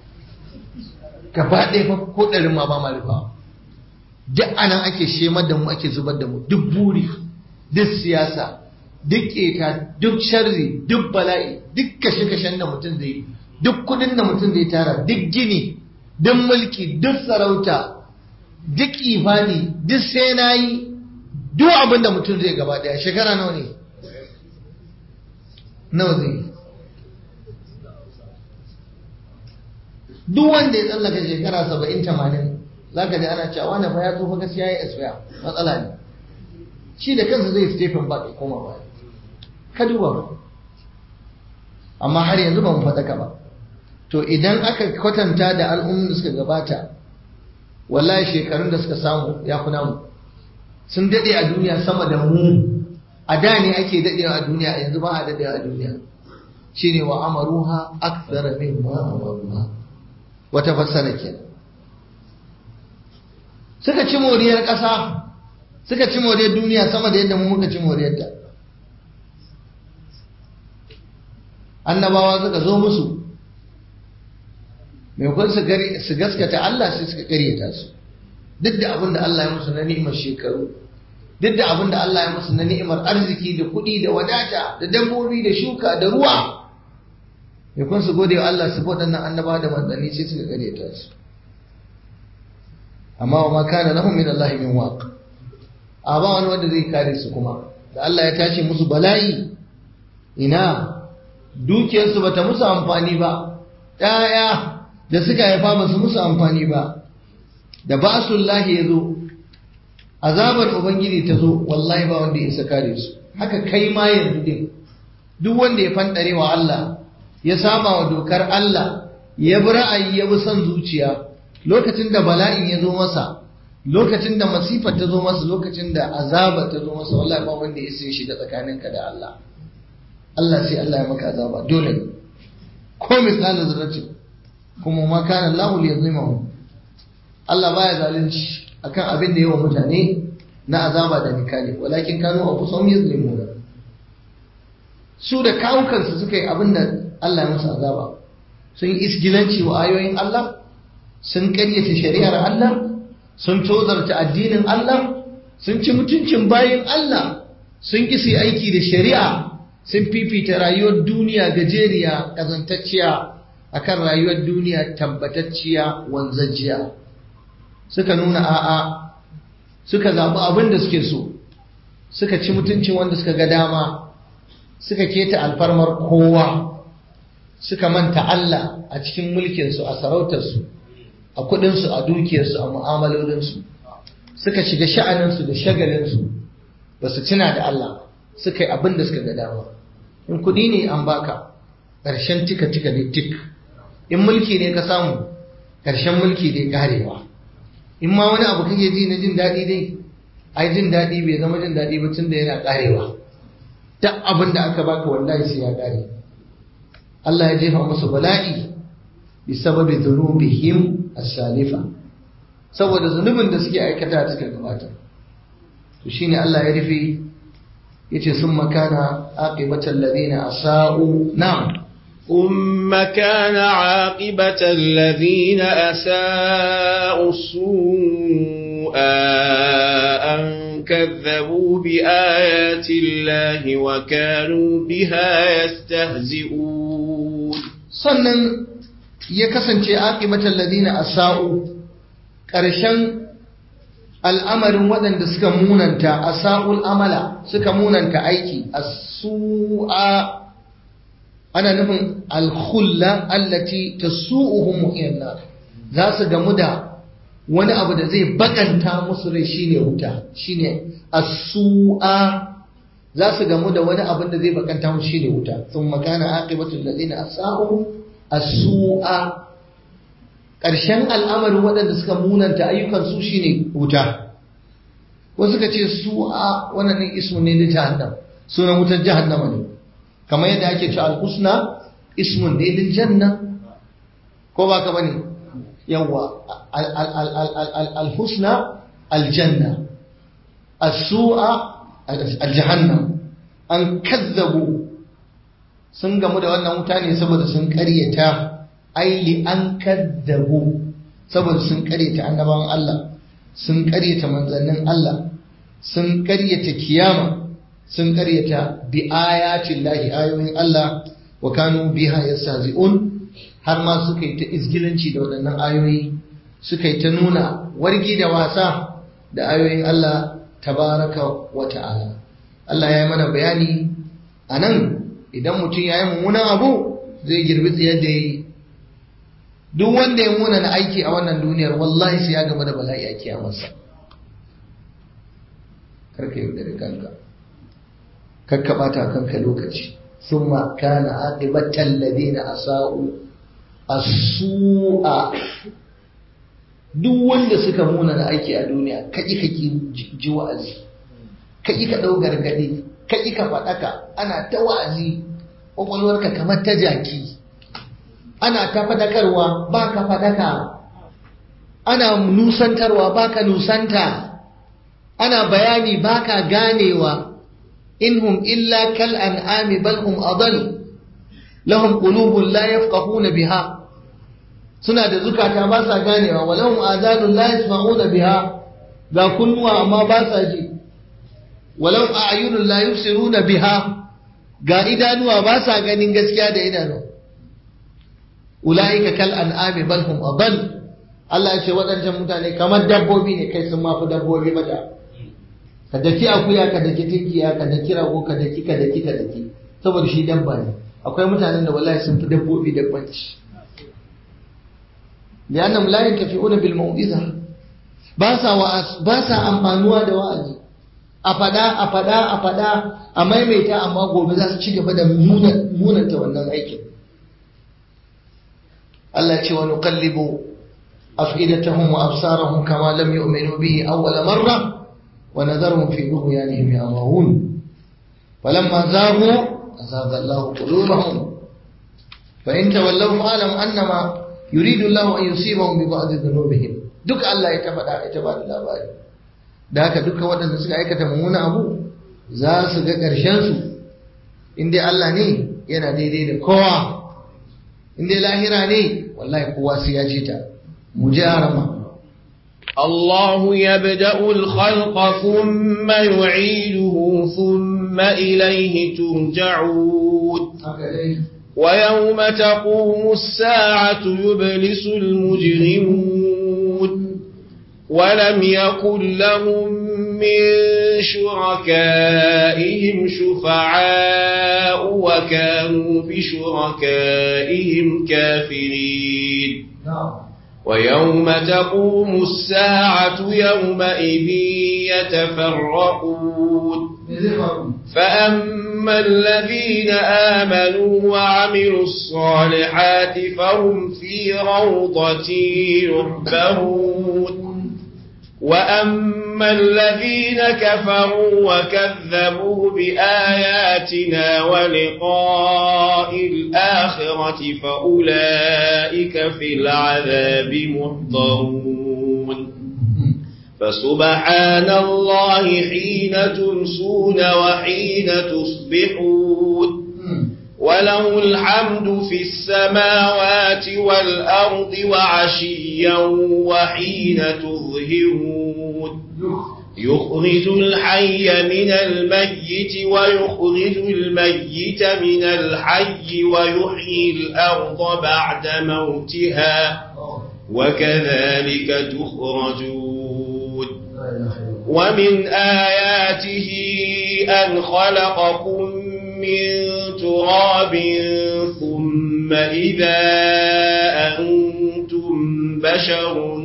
gaba ɗaya fa ko ɗarin ma ba ma rufawa duk anan ake shemar da mu ake zubar da mu duk buri duk siyasa duk keta duk sharri duk bala'i duk kashe-kashen da mutum zai yi duk kudin da mutum zai tara duk gini duk mulki duk sarauta duk ifani duk sai na yi duk abin da mutum zai gaba daya shekara nawa ne nawa zai yi duk wanda ya tsallaka shekara saba'in tamanin za ka ji ana cewa wani fa ya tsofa gaskiya ya isfiya matsala ne shi da kansa zai stephen ba ya koma baya ka duba ba amma har yanzu ba mu faɗaka ba to idan aka kwatanta da al'ummin da suka gabata wallahi shekarun da suka samu ya fi namu sun daɗe a duniya sama da mu a da ne ake daɗewa a duniya yanzu ba a daɗewa a duniya shine wa amaruha akthara mimma amaruha wata fassara kenan suka ci moriyar ƙasa suka ci moriyar duniya sama da yadda mu muka ci moriyar ta annabawa suka zo musu maimakon su gaskata Allah sai suka karyata su duk da abin da Allah ya musu na ni'imar shekaru duk da abin da Allah ya musu na ni'imar arziki da kuɗi da wadata da dabbobi da shuka da ruwa maimakon su gode wa Allah su waɗannan annabawa da manzanni sai suka karyata su amma wa ma kana lahum min Allah min waq a ba wani wanda zai kare su kuma da Allah ya tashi musu bala'i ina dukiyarsu bata musu amfani ba ɗaya da suka haifa ba su musu amfani ba da basullahi ya zo azabar ubangiji ta zo wallahi ba wanda ya isa kare su haka kai ma yanzu din duk wanda ya fandare wa Allah ya saba wa dokar Allah ya bi ra'ayi ya bi son zuciya lokacin da bala'in ya zo masa lokacin da masifar ta zo masa lokacin da azaba ta zo masa wallahi ba wanda ya sai shiga tsakaninka da Allah Allah sai Allah ya maka azaba dole ne ko misalin zarratin kuma ma kana Allah li yadhimahu Allah baya zalunci akan abin da yawa mutane na azaba da nikali walakin kanu anfusahum yazlimuna su da kawukansu suka yi abin da Allah ya musu azaba sun yi isgilanci wa ayoyin Allah sun ƙaryata shari'ar Allah sun tozarta addinin Allah sun ci mutuncin bayin Allah sun ƙi su aiki da shari'a sun fifita rayuwar duniya gajeriya ƙazantacciya akan rayuwar duniya tabbatacciya wanzajjiya suka nuna a'a suka zaɓi abin da suke so suka ci mutuncin wanda suka ga dama suka keta alfarmar kowa suka manta Allah a cikin mulkinsu a sarautarsu a kudinsu a dukiyarsu a mu'amalolinsu suka shiga sha'aninsu da shagalinsu ba su tuna da Allah suka yi abin da suka ga dama in kudi ne an baka ƙarshen tika tika ne tik in mulki ne ka samu ƙarshen mulki dai karewa in ma wani abu kake ji na jin daɗi dai ai jin daɗi bai zama jin daɗi ba tunda yana karewa duk abin da aka baka wallahi sai ya kare Allah ya jefa musu bala'i bi sababi dhunubihim as-salifa saboda zunubin da suke aikata suka gabata to shine Allah ya rufe yace summa kana aqibatal ladina asau na'am ثم كان عاقبة الذين أساءوا السوء أن كذبوا بآيات الله وكانوا بها يستهزئون sannan ya kasance aqibatal ladina asau ƙarshen al'amarin waɗanda suka munanta asa'ul amala suka munanta aiki as-su'a ana nufin al-khulla allati tasu'uhum mu'minna za su gamu da wani abu da zai bakanta musu rai shine wuta shine as-su'a za su gamu da wani abin da zai bakanta musu shine wuta thumma kana aqibatul ladina asa'u as-su'a ƙarshen al'amarin waɗanda suka munanta ayyukan su shine wuta wasu ka ce su'a wannan ne ismu ne da jahannam sunan wutar jahannama ne kamar yadda ake ce al-husna ismun ne lil janna ko ba ka bane yawa al-husna al-janna as-su'a al-jahannam an kazzabu sun gamu da wannan wuta ne saboda sun ƙaryata aili an kaddabu saboda sun karyata annabawan Allah sun karyata manzannin Allah sun karyata kiyama sun karyata bi ayatin lahi ayoyin Allah wa kanu biha yastahzi'un har ma suka yi ta izgilanci da waɗannan ayoyi suka yi ta nuna wargi da wasa da ayoyin Allah tabaraka wa ta'ala Allah ya yi mana bayani a nan idan mutum ya yi mummunan abu zai girbi tsayar da ya yi duk wanda ya muna na aiki a wannan duniyar wallahi sai ya gaba da bala'i a kiyamarsa karka yi da kanka karka bata kanka lokaci summa kana aqibatal ladina asau as-su'a duk wanda suka muna na aiki a duniya kaki kaki ji wa'azi kaki ka dau gargadi kaki ka fadaka ana ta wa'azi kwakwalwarka kamar ta jaki ana ta fadakarwa ba ka fadaka ana nusantarwa ba ka nusanta ana bayani ba ka ganewa inhum illa kal an'ami bal hum adal lahum qulubun la yafqahuna biha suna da zukata ba sa ganewa wa lahum azanun la yasma'una biha ga kunnuwa amma ba sa ji wa lahum a'yunun la yubsiruna biha ga idanuwa ba sa ganin gaskiya da idanu ula'ika kal an'ami bal hum adall Allah ya ce waɗancan mutane kamar dabbobi ne kai sun mafi dabbobi mata ka daki akuya ka daki tinkiya ka daki rago ka daki ka daki ka daki saboda shi dabba ne akwai mutanen da wallahi sun fi dabbobi dabbanci li'annam la yantafi'una bil mau'iza ba sa wa'az ba sa amfanuwa da wa'azi a fada a fada a fada a maimaita amma gobe za su ci gaba da munanta wannan aikin Allah ce wa nuqallibu afidatahum wa absarahum kama lam yu'minu bihi awwala marra wa nadharuhum fi tughyanihim yamahun falamma zaghu azagha Allah qulubahum fa in tawallaw fa'lam annama yuridu Allah an yusibahum bi ba'd dhunubihim duk Allah ya tafada ya tabada labari da haka duka waɗanda suka aikata mummuna abu za su ga ƙarshen su in dai Allah ne yana daidai da kowa in dai lahira ne wallahi kowa sai ya ce ta مجارمة الله يبدأ الخلق ثم يعيده ثم إليه ترجعون ويوم تقوم الساعة يبلس المجرمون ولم يكن لهم من شركائهم شفعاء وكانوا بشركائهم كافرين ويوم تقوم الساعة يومئذ يتفرقون فأما الذين آمنوا وعملوا الصالحات فهم في روضة يحبرون وأما الذين كفروا وكذبوا بآياتنا ولقاء الآخرة فأولئك في العذاب محضرون فسبحان الله حين تمسون وحين تصبحون وله الحمد في السماوات والأرض وعشيا وحين تظهرون يخرج الحي من الميت ويخرج الميت من الحي ويحيي الأرض بعد موتها وكذلك تخرجون ومن آياته أن خلقكم من تراب ثم إذا أنتم بشر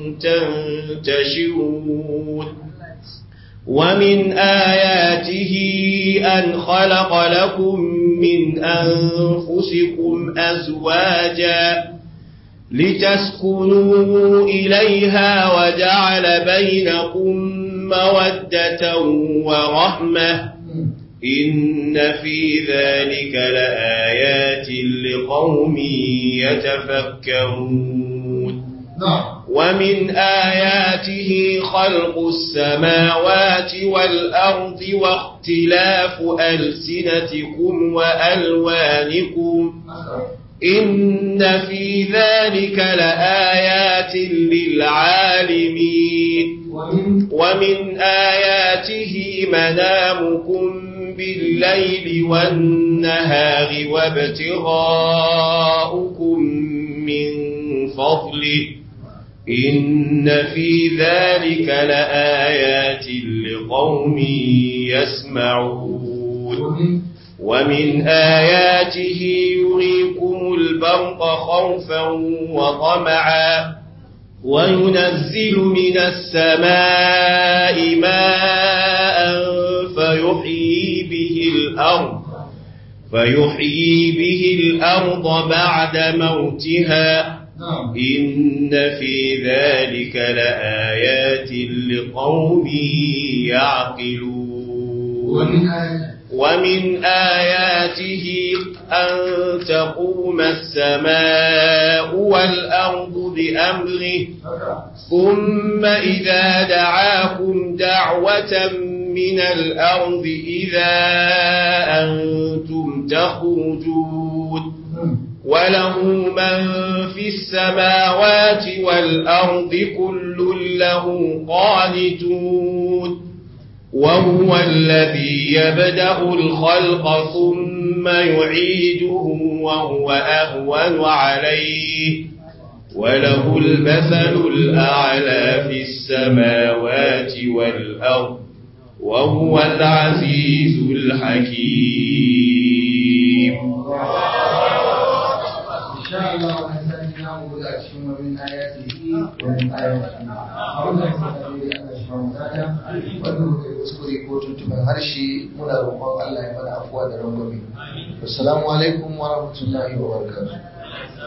تنتشرون ومن آياته أن خلق لكم من أنفسكم أزواجا لتسكنوا إليها وجعل بينكم مودة ورحمة إن في ذلك لآيات لقوم يتفكرون ومن آياته خلق السماوات والأرض واختلاف ألسنتكم وألوانكم إن في ذلك لآيات للعالمين ومن آياته منامكم بالليل والنهار وابتغاؤكم من فضله إن في ذلك لآيات لقوم يسمعون ومن آياته يريكم البرق خوفا وطمعا وينزل من السماء ماء فيحيي به الأرض فيحيي به الأرض بعد موتها إن في ذلك لآيات لقوم يعقلون ومن آياته أن تقوم السماء والأرض بأمره ثم إذا دعاكم دعوة من الأرض إذا أنتم تخرجون وله من في السماوات والأرض كل له قانتون وهو الذي يبدأ الخلق ثم يعيده وهو أهون عليه وله المثل الأعلى في السماوات والأرض وهو العزيز الحكيم إن شاء الله ونسأل نعبد أشهر من آياته ومن آياته wannan matsaloli Allah shi mamu dada wanda muka yi kuskure ko tuntuɓar harshe muna roƙon Allah ya mana afuwa da rangwame. Assalamu alaikum wa rahmatullahi wa barakatuh.